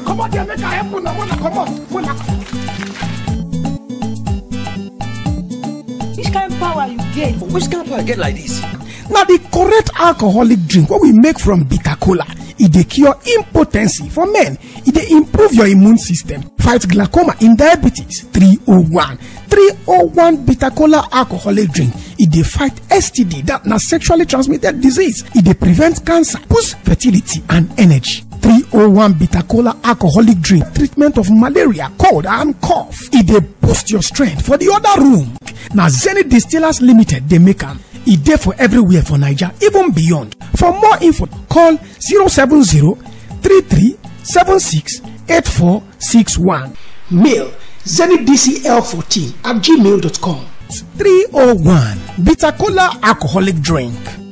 comot there make i help una una comot una. which kind power you get which kind of power i get like this na the correct alcoholic drink wey we make from bitter kola e dey cure impotency for men e dey improve your immune system fight glaucoma in diabetes 301 301 bitter kola alcoholic drink e dey fight std that na sexually transmitted disease e dey prevent cancer boost fertility and energy 301 bitter kola alcoholic drink treatment of malaria cold and cough e dey boost your strength for the other room na zenith distillers limited dey make am e dey for everywhere for naija even beyond for more info call 070 33 76 8461 mail zenithdcl14 at gmail.com 301 bitter kola alcoholic drink